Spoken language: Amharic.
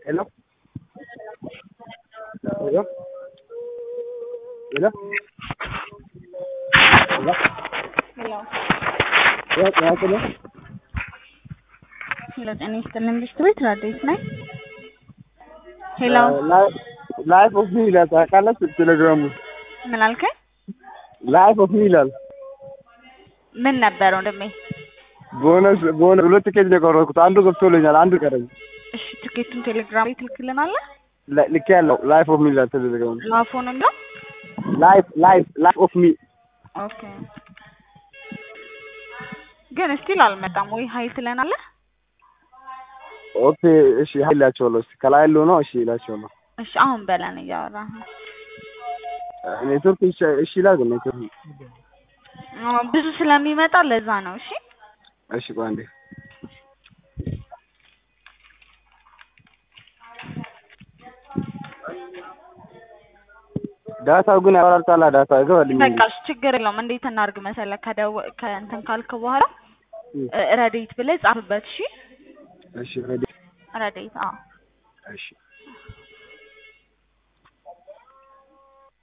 Hello? Hello? Hello? Hello? ሄሎ ያ- ያውቅል? ሄሎ፣ ጤና ይስጥልን ብሽት ቤት ራዲዮት ነኝ። ሄሎ ላይ- ላይፍ ኦፍ ሚ ይላል ታውቃለች? ቴሌግራሙ ምን አልከኝ? ላይፍ ኦፍ ሚ ይላል። ምን ነበር ወንድሜ? ቦነስ ቦነስ ሁለት ቲኬት ነው የቆረጥኩት። አንዱ ገብቶልኛል፣ አንዱ ቀረኝ። እሺ ትኬቱን ቴሌግራም ላይ ትልክልናለህ? ላ- ልክ ያለው ላይፍ ኦፍ ሚ ይላል ቴሌግራሙ። ላፎን ነው። ላይፍ ላይፍ ላይፍ ኦፍ ሚ ኦኬ ግን ስቲል አልመጣም ወይ ሀይል ትለናለህ? ኦኬ እሺ ሀይል ይላቸዋለሁ። እስኪ ከላይ ያለው ነው። እሺ ይላቸዋለሁ። እሺ አሁን በለን እያወራህ ነው። ኔትወርክ እሺ እሺ ይላል ግን ኔትወርክ አዎ፣ ብዙ ስለሚመጣ ለዛ ነው። እሺ እሺ ቆይ አንዴ ዳታው ግን ያወራርታላ ዳታ አይገባልኝ በቃ እሺ ችግር የለውም። እንዴት እናድርግ መሰለህ? ከደወ ከእንትን ካልክ በኋላ እ- ረዴት ብለህ ጻፍበት። እሺ እሺ ሬዲ ረዴት። አዎ እሺ